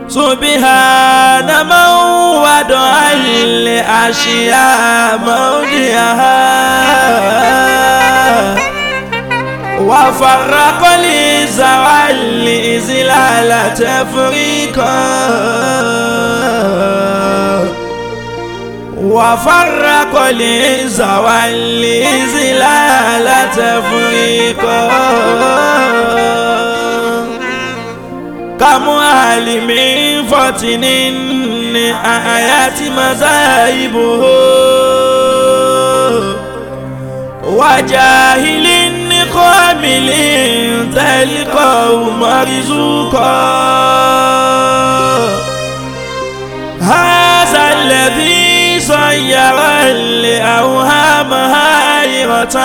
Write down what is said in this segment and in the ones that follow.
سبحان من وضع الأشياء موضعها وفرق لزوال إزلال تفريقا وفرق لزوال إزلال تفريقا كم عالم فتن آيات مذاهبه وجاهل قامل تلقاه مرزوقا هذا الذي صير الأوهام هائرة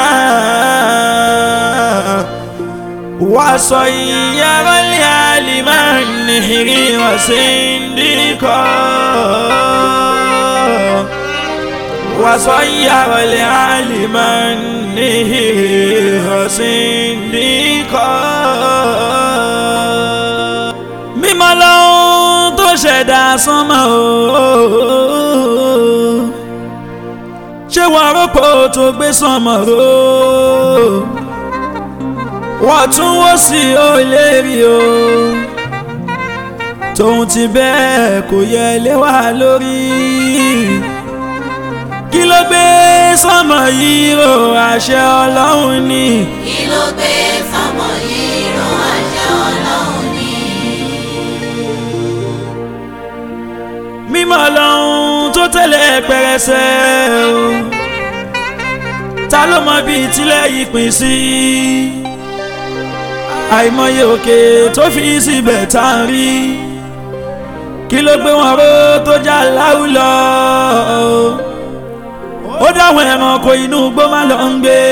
وصير العالم النهر وسندقا وصير العالم النهر وسندقا mímọ́ lọ́hún tó ṣẹ̀dá sánmọ̀ ooo ṣé wọ́n rọ́pò tó gbé sánmọ̀ ooo wọ́n tún wọ́ sí ó lè rí o tóun ti bẹ́ẹ̀ kò yẹ lé wa lórí kí ló gbé sọmọ yìí ro àṣẹ ọlọ́run ni. kí ló gbé sọmọ yìí ro àṣẹ ọlọ́run ni. mímọ́ ọlọ́run tó tẹ̀lé pẹrẹsẹ o ta ló mọ bíi tílẹ̀ yìí pín sí àìmọye òkè tó fi síbẹ̀ tá a rí kí ló gbé wọn ró tó já láwùlọ ó dáwọn ẹranko inú igbó má lọ ń gbé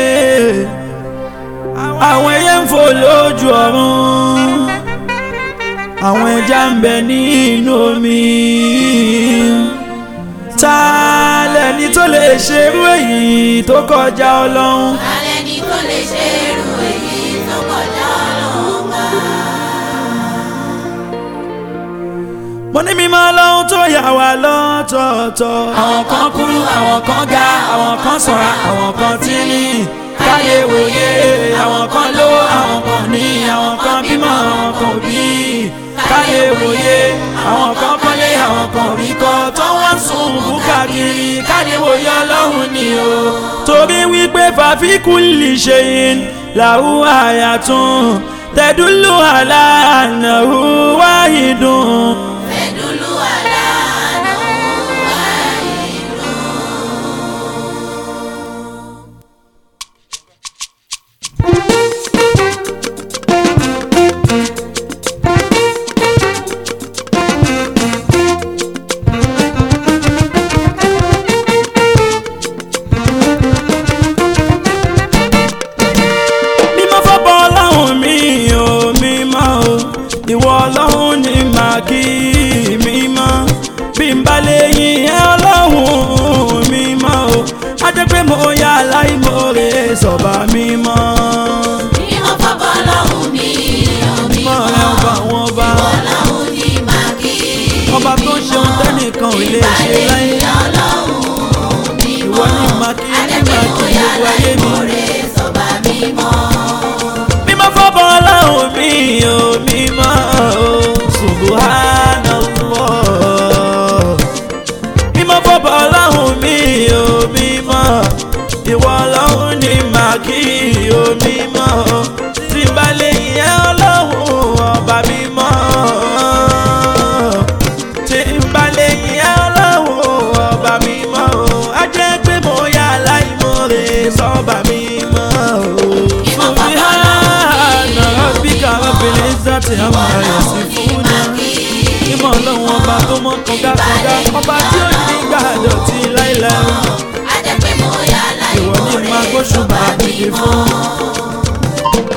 àwọn ẹyẹ ń fò lójú ọ̀run àwọn ẹja ń bẹ nínú omi ta lẹni tó lè ṣerú èyí tó kọjá ọlọ́run. alẹ́ ni tó lè ṣe irú èyí tó kọjá ọlọ́run bá. mo ní mímọ́ ọlọ́run tó yà wá lọ́tọ̀ọ̀tọ̀. àwọn kan kúrú àwọn kan ga àwọn kan ṣọ̀ra àwọn kan tínrín káyé wòye àwọn kan ló àwọn kan ní àwọn kan bímọ àwọn kan ò bí káyé wòye àwọn kan kọ́lé àwọn kan rí kọ́ tó wọ́n sùn búkàkiri káyé wòye ọlọ́run ni o. torí wípé fàfikún lè ṣe yín làwọn àyàtún tẹ̀dúlù àlànà wáyìdùn. fẹ̀dúlù àlànà wáyé lọ. mímọ́ fọ́bọ̀ ọlọ́run mi ò mímọ́ o ìwọ ọlọ́run ni màá kí mímọ́ bí n bá lè yìn ẹ́ ọlọ́run mímọ́ o á jẹ́ pé mo yà láìmoore sọ̀bà mímọ́ mímọ́ fọ́bọ́ ọlọ́run mi ò mímọ́ mímọ́ rẹ ọba àwọn ọba ọlọ́run ní máa kí. ọba tó ṣe ohun tẹ́nìkan ò lè ṣe láyé ọlọ́run ìwọ mímọ́ ni màá kí ní adẹ́gbẹ́ màá kí bóyá gbogbo ayé mi. láìmọ̀rẹ́ sọ̀bà mímọ́. mímọ́ fọ́bọ̀ ọlọ́run mi ò mímọ́ o subhanallah mímọ́ fọ́bọ̀ ọlọ́run mi ò mímọ́ ìwọ ọlọ́run ni màá kí o mímọ́ tí n bá lè yẹ ọlọ́run ọba mímọ́ tí n bá lè yẹ ọlọ́run ọba mímọ́ á jẹ́ pé mo yà láìmoore sọ́ba mímọ́ o. subhana rabbika rabbil izzati amma yasifuna mímọ́ ọlọ́run ọba tó mọ́ kọ̀gákọ̀gá ọba tí ó ní gbàdọ̀tí láìláì adẹ́gbẹ́ bóyá ìwọ ní máa láìmọ̀rẹ́ gbóṣùbà sọ̀bà àbíyè mímọ́. fún.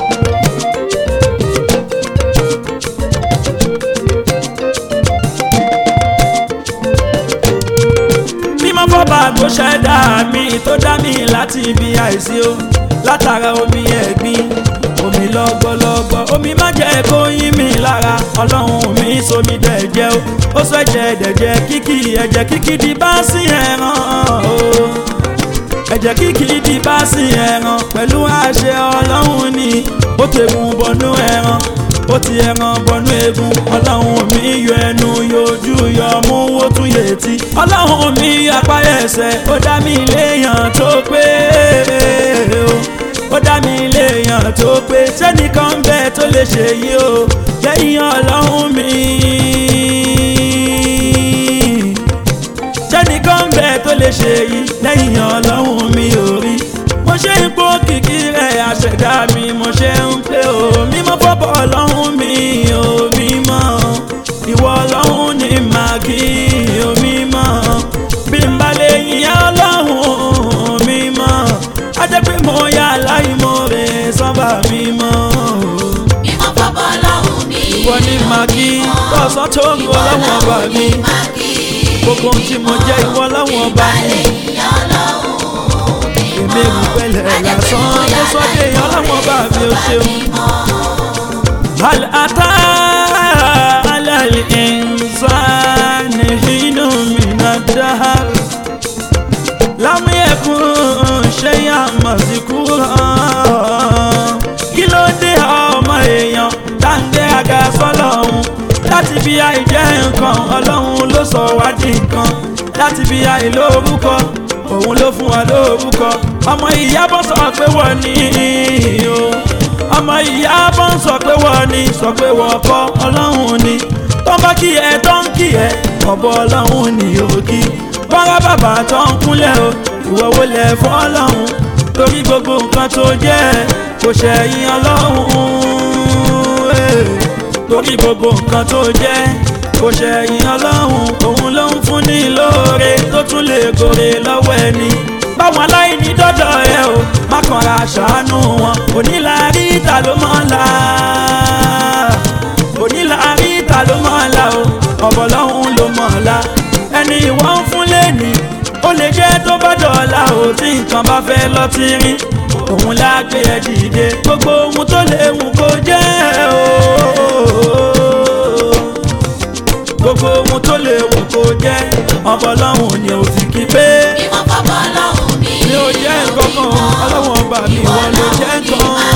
mímọ́ fọ́ba tó ṣẹ̀dá mi tó dá mi láti ibi àìsí o látara omi ẹ̀gbin omi lọ́gbọ́lọ́gbọ́ omi má jẹ́ kó yín mi lára ọlọ́run mi sómi dẹ̀jẹ̀ o ó sọ ẹ̀jẹ̀ dẹ̀jẹ̀ kíkì ẹ̀jẹ̀ kíkì di bá sí ẹran o ẹ̀jẹ̀ kíkì di bá sí ẹran pẹ̀lú àṣẹ ọlọ́run ni ó tẹ̀gùn bọnú ẹran ó ti ẹran bọnú egun ọlọ́run mi yọ ẹnu yọjú yọ mú ó tún yètí ọlọ́run mi apá ẹsẹ̀ ó dá mi léèyàn tó pé o ó dá mi léèyàn tó pé sẹ́nìkan bẹ́ẹ̀ tó lè ṣe yìí o lẹ́yìn ọlọ́run mi sẹ́nìkan bẹ́ẹ̀ tó lè ṣe yìí lẹ́yìn ọlọ́run mi ò rí mo ṣe ń pò kìkì rẹ̀ àṣẹ̀dá mi mo ṣe ń pé o mímọ́ fọ́bọ̀ ọlọ́run mi ò mímọ́ ìwọ ọlọ́run ni màá kí o mímọ́ bí n bá lè yìn ọlọ́run mímọ́ á jẹ́ pé mo yà láì mo rè sọ́ba mímọ́ mímọ́ fọ́bọ̀ ọlọ́run mi. ìwọ ni màá kí tọ̀sán tó ń wọ ọlọ́run ọba mi gbogbo ohun tí mo jẹ́ ìwọ ọlọ́run ọba mi èmi rí pẹ̀lẹ́ lásán ló sọ dé ọlọ́run ọba mi ò ṣeun. هل أتى على الإنسان حين من الدهر لم يكن شيئا مذكورا kí ló dé ọmọ èèyàn dáńdé àga sọ́lọ́hún láti bí àìjẹ́ nǹkan ọlọ́run ló sọ wá di nǹkan láti bí àìlórúkọ òun ló fún wa lórúkọ ọmọ ìyá bọ́ sọ pé wọ́n ní o ọmọ ìyá bọ́ ń sọ pé wọ́n ní sọ pé wọ́n kọ́ ọlọ́run ni tó ń bá kí ẹ tó ń kí ẹ ọ̀bọ ọlọ́run ni òkì bọ́lá bàbá tó ń kúnlẹ̀ o ìwọ wo lẹ̀ fọ́ ọlọ́run torí gbogbo nǹkan tó jẹ́ kò ṣẹ̀yìn ọlọ́run eh. torí gbogbo nǹkan tó jẹ́ kò ṣẹ̀yìn ọlọ́run òun ló ń fún ní lóore tó tún lè gòrè lọ́wọ́ ẹni báwọn aláìní dọ́dọ̀ ẹ o má kànra ṣàánú wọn onílàárí ìta ló mọ̀ ọ́n la onílàárí ìta ló mọ̀ ọ́n la o ọ̀bọ̀ lọ́hún ló mọ̀ ọ́n la ẹni ìwọ́n ń fún lẹ́ni ó lè jẹ́ tó bá dọ̀la o tí nǹkan bá fẹ́ lọ ti rin òun lágbé ẹ dìde gbogbo ohun tó léwu kó jẹ́ o gbogbo ohun tó léwu kó jẹ́ ọ̀bọ̀ lọ́hún ni ò fi kí pé mímọ́ fọ́bọ̀ ọlọ́run mi. mi ò jẹ́ nǹkankan ọlọ́wọ́n ọba mi wọ́n ló jẹ́ nǹkan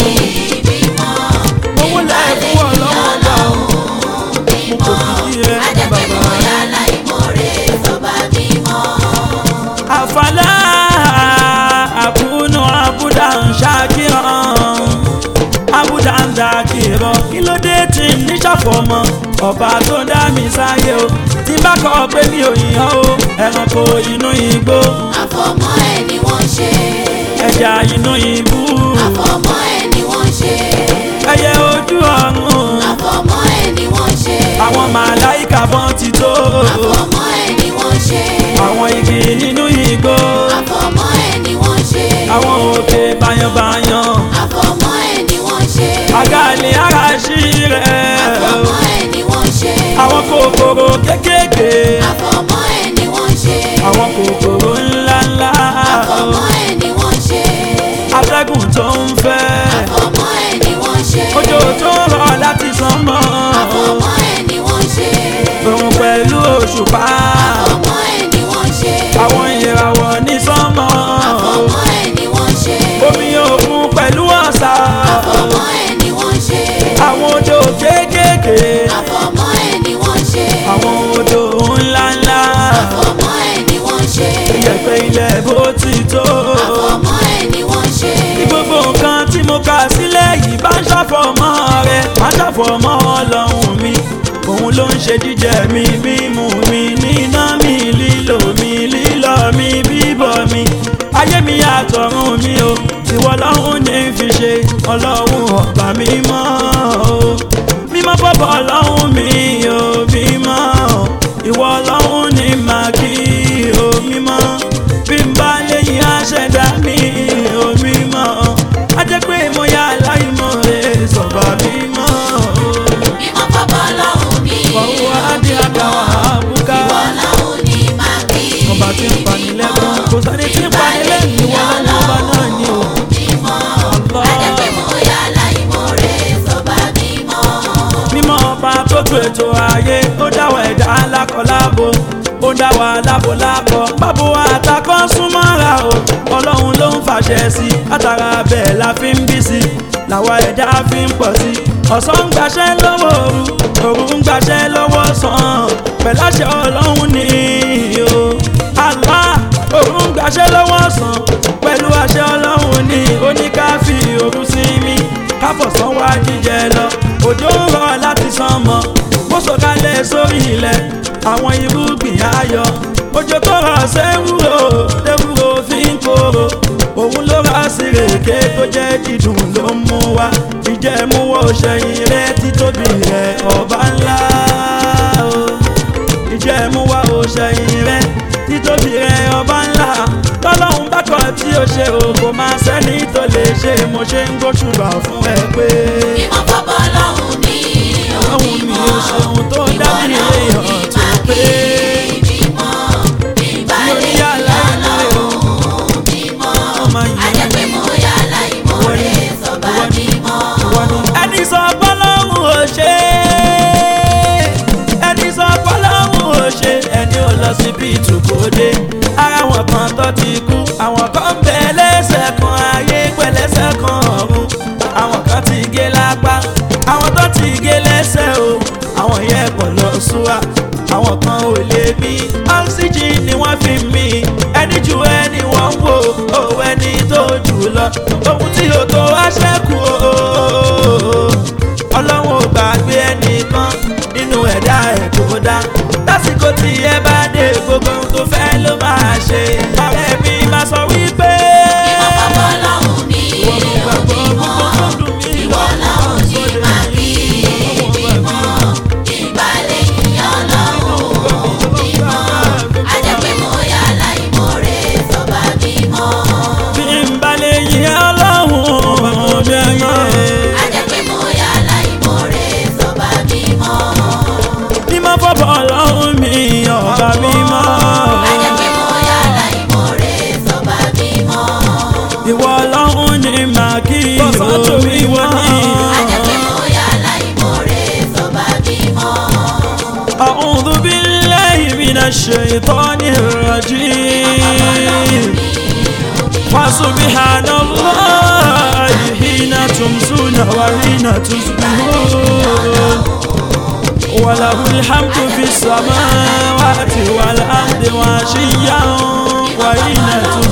owó láì fún ọlọ́wọ́n ọba o mo kò fi kí ẹ bàbá àfàlà àkúnú àbúdà ń ṣàkíyàn àbúdà ń dàkìrọ̀ kí ló dé tí ń ní ṣàfọ̀mọ́ ọba tó dá mi sáyé o tí bá kọ́ pé mi ò yàn o ẹranko inú igbó àfọmọ́ ẹ̀ ni wọ́n ṣe. ẹja inú ibú àfọmọ́ ẹ̀ ni wọ́n ṣe. ẹyẹ ojú ọ̀run àfọmọ́ ẹ̀ ni wọ́n ṣe. àwọn màláìka bọ́n ti tó àfọmọ́ ẹ̀ ni wọ́n ṣe. àwọn igi nínú igbó àfọmọ́ ẹ̀ ni wọ́n ṣe. àwọn òkè bayanbayan àfọmọ́ ẹ̀ ni wọ́n ṣe. àgàlẹ̀ àràṣí rẹ̀ àfọmọ́ ẹ̀ ni wọ́n ṣe. àwọn kòkòrò kékèké àfọmọ́ ẹ̀ ni wọ́n ṣe. àwọn kòkòrò ńláńlá àfọmọ́ ẹ̀ ni wọ́n ṣe. atẹ́gùn tó ń fẹ́ àfọmọ́ ẹ̀ ni wọ́n ṣe. òjò tó rọ̀ láti sánmọ̀ àfọmọ́ ẹ̀ ni wọ́n ṣe. òun pẹ̀lú òṣùpá àfọmọ́ ẹ̀ ni wọ́n ṣe. àwọn ìràwọ̀ ní sánmọ̀ àfọmọ́ ẹ̀ ni wọ́n ṣe. omi òkun pẹ̀lú ọ̀sà àfọmọ́ ẹ̀ ni wọ́n ṣe. àwọn odò kéékèèké àfọmọ́ ẹ̀ ni wọ́n ṣe. àwọn odò ńláńlá àfọmọ́ ẹ̀ ni wọ́n ṣe. ìyẹ̀pẹ̀ ilẹ̀ bó ti tó àfọmọ́ ẹ̀ ni wọ́n ṣe. ní gbogbo nǹkan tí mo kà sílẹ̀ yìí bá ń ṣàfọ̀mọ́ rẹ̀ bá ń ṣàfọ̀mọ́ ọlọ́run mi òun ló ń ṣe jíjẹ mi mímu mi níná mi lílò mi lílọ mi bíbọ̀ mi ayé mi àtọ̀run mi o ìwọ lọ́hún ní fi ṣe ọlọ́run ọba mi mọ́ o mímọ́ bọ́bọ̀ ọlọ́run mi o mímọ́ ìwọ lọ́hún ní màá kí o mímọ́ bí n bá léyìn àṣẹdá mi o mímọ́ a jẹ́ pé mo yá aláìmọ̀ rẹ̀ sọ̀bà mímọ́ o mímọ́ fọ́bọ́ lọ́hùn mi. ọwọ́ adé àgbàwà àbúká Ọlọ́hun ni màá kí. ọba tí ń pani lẹ́kùn kò sáré tí ń pani lẹ́yìn ìwọ lọ́wọ́ ọba náà ni o mímọ́. Allah. Ajẹ́ pé mo yá láìmọ̀ rẹ̀ sọ́ba ṣètò ètò ayé ó dáwọ̀ ẹ̀dá lákọ̀lábo ó dá wa lábolábọ̀ bábo àtàkọ́ súnmọ́ra o ọlọ́run ló ń fàṣẹ sí látara bẹ́ẹ̀ la fi ń bí sí làwa ẹ̀dá fi ń pọ̀ sí ọ̀sán ń gbaṣẹ́ lọ́wọ́ òru òru ń gbaṣẹ́ lọ́wọ́ sàn pẹ̀láṣẹ ọlọ́run ni o Allah òru ń gbaṣẹ́ lọ́wọ́ sàn pẹ̀lú àṣẹ ọlọ́run ni oníkáfí òru sí mi káfọ̀sán wá jíjẹ lọ òjò ń rọ̀ láti sánmọ̀ bó sọ̀kalẹ̀ sórí ilẹ̀ àwọn irúgbìn ayọ̀ òjò tó rọ̀ sẹ́wúrò tẹ́wúrò fi ń kóró òun ló rà sí rèké tó jẹ́ dídùn ló ń mú wa ìjẹ́múwọ́ ṣẹ̀yìn rẹ títóbi rẹ ọba ńlá o ìjẹ́múwọ́ ṣẹ̀yìn rẹ títóbi rẹ ọba ńlá tọ́lọ́hún bákọ̀ tí ó ṣe o kò máa sẹ́ni tó lè ṣe mo ṣe ń gbóṣùbà fún ẹ pé Mímọ́ fọ́bọ́ ọlọ́run mi ò ọ̀hún mi mímọ́. ò ṣeun tó dá mi lè hàn tó pé Mímọ́, bíbá lórí lè yá aláìní o ọlọ́run mímọ́. ọmọ yìí. Ajẹ́ pé mo yá aláìmoore sọ́ba mímọ́. ẹni sọ pọ́lọ́hún ò ṣe ẹni sọ pọ́lọ́hún ò ṣe ẹni ò lọ sí bíìtù kò dé ara wọn kan tó ti kú àwọn kan ń bẹ lẹ́sẹ̀ kan ayé pẹ̀lẹ́sẹ̀ kan ọ̀run àwọn kan ti gé lápá àwọn tó ti gé lẹ́sẹ̀ o àwọn yẹn kò lọ súwà àwọn kan ò lè mí oxygen ni wọ́n fi mí ẹni ju ẹni wọ́n ń wò ó ẹni tó jù lọ ohun tí o tó wá ṣẹ́kù o ọlọ́run ò gbàgbé ẹnìkan nínú ẹ̀dá ẹ̀ tó dá lásìkò tí ẹ bá dé gbogbo ohun tó fẹ́ ló máa ṣe ọ̀rẹ́ mi máa sọ wípé Mímọ́ fọ́bọ́ ọlọ́run mi ìwọ ló ò gbàgbọ́ mímọ́. gbogbo tó dùn mí Ìwọ lọ́run ní máa kí mímọ́. Bíbá lè yá ọlọ́run mímọ́. Ajẹ́ pé mo yá aláìmoore sọ́ba mímọ́. bí n bá lè yí ọlọ́run ọjọ́ yẹn. Ajẹ́ pé mo yá aláìmoore sọ́ba mímọ́. mímọ́ fọ́bọ̀ ọlọ́run mi ọba mímọ́. Ajẹ́ pé mo yá aláìmoore sọ́ba mímọ́. ìwọ ọlọ́run ni màá kí o ìwọ ni. Ajẹ́ pé mo yá aláìmoore sọ́ba mímọ́. أعوذ بالله من الشيطان الرجيم فسبحان الله حين تمسون وحين تصبحون وله الحمد في السماوات والأرض وعشيا وحين تظهرون